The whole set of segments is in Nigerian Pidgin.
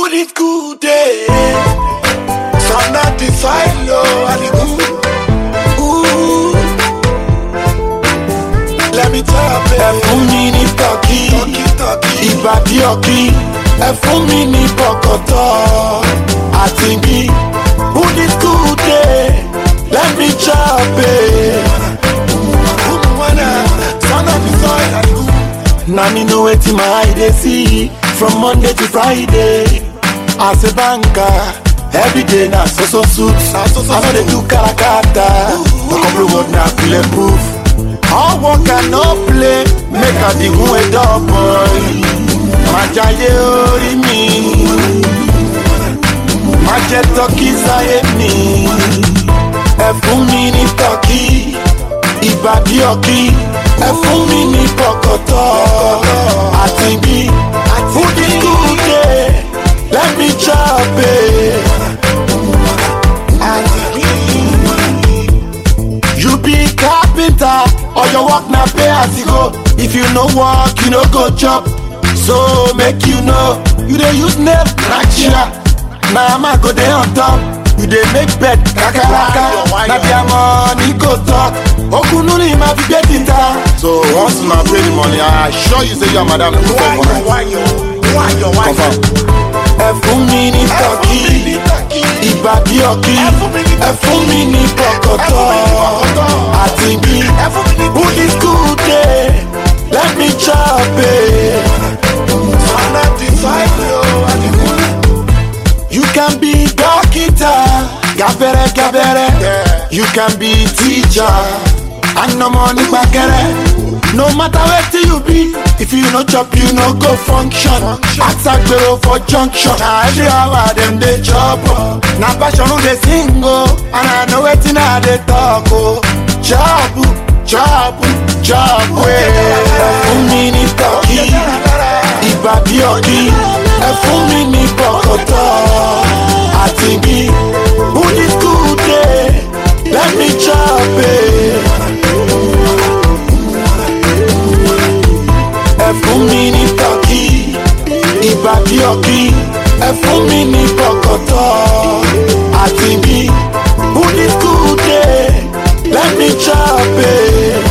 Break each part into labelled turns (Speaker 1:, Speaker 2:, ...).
Speaker 1: Put it good day. Some not the fine low and the good. Ooh. Let me tell you.
Speaker 2: ẹ fún mi ní tọ́kì
Speaker 1: Talkie, talkie.
Speaker 2: ìbàdí ọ̀kì ẹ fún mi ní bọ̀kọ̀tọ̀ àti bí búdíkùdé lẹ́mí chọ́ọ̀bẹ̀.
Speaker 1: Woman, son of the soil and the good.
Speaker 2: na me know wetin my eye dey see from monday to friday as a banker everyday na so so suit
Speaker 1: Na so so
Speaker 2: i no dey
Speaker 1: suit.
Speaker 2: do karakata couple word na bulletproof all work and no play make i be gun a dog boy má jayé orí mi má jẹ tọ́kì sáyé mi ẹ fún mi ní tọ́kì ìbàdí ọ̀kì ẹ fún mi ní bọ̀kọ̀tọ̀ àti bí fúdíkùdé lẹ́mí chọ́ọ̀bẹ̀. You be carpenter or your work na pay as you go. If you no work, you no go chop. So make you know, you dey use nail crack chair. Na hammer go dey on top. You dey make bed kakaraka. Na their money go talk. Okunu ni ma fi gbé tita.
Speaker 3: So once una pay the money, I assure you say your madam go
Speaker 1: Why
Speaker 3: for
Speaker 1: you, why you, why you, why you?
Speaker 3: Confirm.
Speaker 2: Ẹ fún mi ní
Speaker 1: Ẹ fún
Speaker 2: tọ́kì.
Speaker 1: mi ní tọ́kì.
Speaker 2: Ìbàdí ọ̀kì.
Speaker 1: Ẹ fún mi ní
Speaker 2: Ẹ fún mi ní bọ̀kọ̀tọ̀. Àti bí
Speaker 1: Ẹ fún mi ní
Speaker 2: búdíkùdé lẹ́mí chọ́ọ̀bẹ̀.
Speaker 1: Son of the soil low and the good.
Speaker 2: You can be doctor, gabere gabere.
Speaker 1: Yeah.
Speaker 2: You can be teacher, and no money gbàgẹrẹ. No matter wetin you be, if you no chop, you no go function. Asagbero for junction, na every hour dem dey chop. o. Na passion dey sing o, and I know wetin I dey talk o. Chop, chop, chop wey. Ẹ fún mi ní tọ́kì, ìbàdí ọ̀kì, ẹ fún mi ní bọ̀kọ̀tọ̀ àti bí búdíkùdé lẹ́mí chọ́ọ̀bẹ̀. ẹ fún mi ní tọ́kì ìbàdí ọ̀kì ẹ fún mi ní bọ̀kọ̀tọ̀ àti bí búdíkùdé lẹ́mí chọ́ọ̀bẹ̀.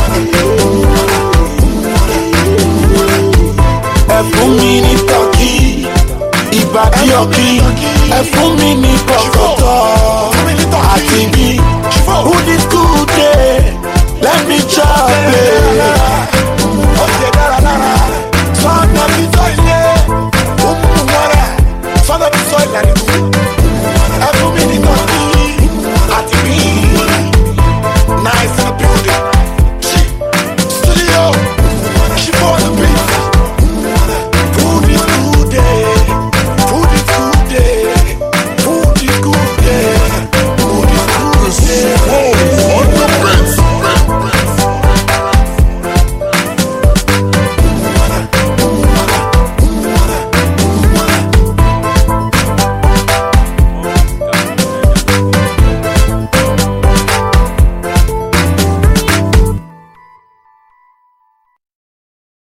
Speaker 2: ẹ fún mi ní tọ́kì ìbàdí ọ̀kì ẹ fún mi ní bọ̀kọ̀tọ̀ àti bí búdíkùdé lẹ́mí chọ́ọ̀bẹ̀.